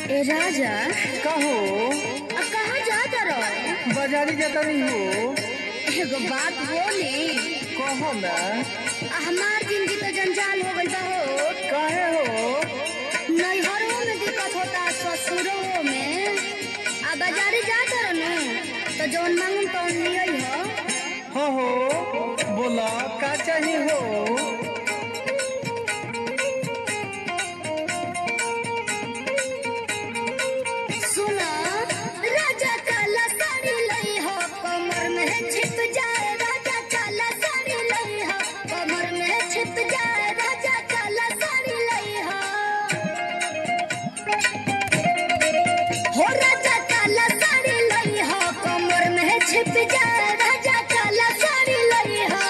ए राजा कहो अब कहाँ जाता रहो बाजारी जाता नहीं हो एगो बात बोली कहो ना हमार जिंदगी तो जंजाल हो गई बा हो काहे हो नैहरों में दिक्कत होता ससुरों में आ बाजारे जाता रहो तो जौन मांगम तो लियई हो हो हो बोला का चाहिए हो सुना राजा काला साड़ी लई हो कमर में छिप जाए राजा काला साड़ी लई हो कमर में छिप जाए राजा काला साड़ी लई हो हो राजा काला साड़ी लई हो कमर में छिप जाए राजा काला साड़ी लई हो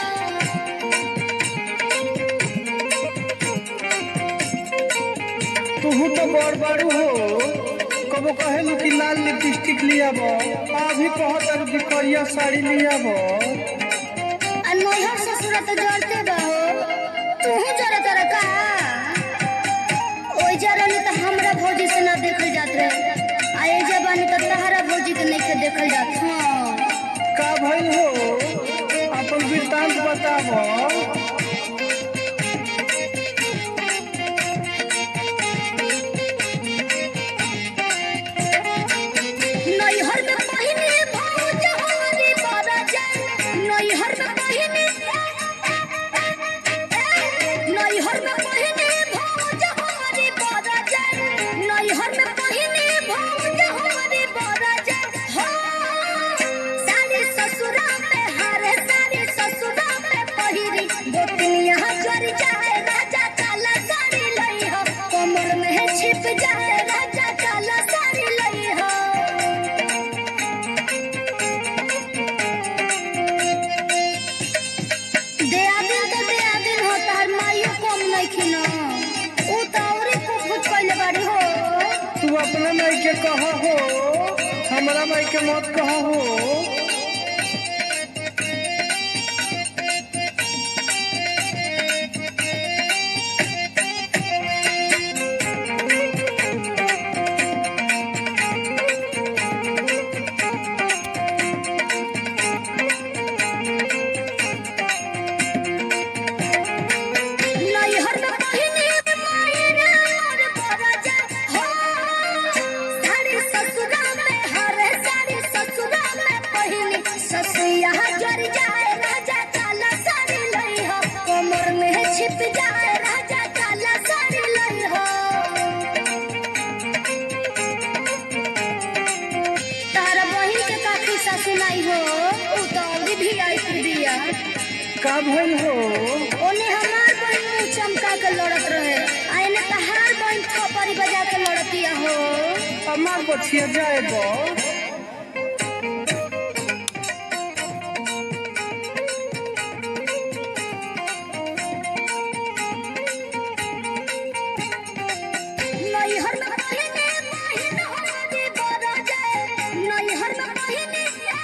तू तो बड़ बड़ू हो कबो कहेलू कि लाल लिपस्टिक लिया बो अभी कहत कि करिया साड़ी लिया बो आ नैहर ससुरा तो जरते बहो तूहू जरा तरा का ओइ जरनी तो हमरा भौजी से ना देखल जात रहे आ ए जबानी तो तहरा भौजी के नहीं के देखल जात हाँ का भइल हो अपन वृत्तांत बताबो नैहर में पहिने भौज हमारी बड़ा जान नैहर में पहिने नैहर में पहिने भौज हमारी बड़ा जान नैहर में पहिने भौज हमारी बड़ा जान हो सारी ससुरा में हारे सारी ससुरा में पहिरी गोतनिया चढ़ जाए राजा काला साड़ी लई हो कमर में छिप जाए राजा काला साड़ी लई हो देआदिन तो देआदिन हो तार माइयो कम नइखिन उ त औरे कुछ कइले बाड़ी हो तू अपना माई के कह हो हमरा माई के मत कह हो नैहर में पहिने मायरा मोर बराजा हो सारी ससुरा में हरे सारी ससुरा में पहिनी ससुया जर जाए राजा काला साड़ी लई हो कमर में छिप जाए राजा काला साड़ी लई हो तारा बहिन के काकी ससुनाई हो उ तो अभी भी आई दिया का भइल हो ओने हमार बहन मुंह चमका के लड़त रहे आ एने तहार बहन थपरी बजा के लड़तिया हो हमार बछिया जाए बो नैहर में पहिने महिन हमारी बरजे नैहर में पहिने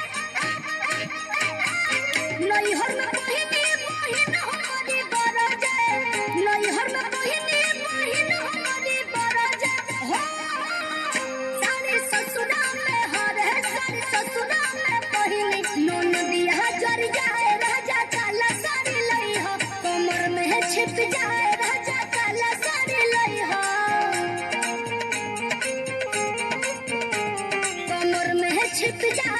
नैहर में पहिने महिन हमारी बरजे नैहर में पहिने महिन हमारी बरजे हो सारी ससुरा में हरे सारी ससुरा में पहिने नोन दिया जर जाए राजा काला साड़ी लई हो कमर में छिप जाए राजा काला साड़ी लई हो कमर में छिप जा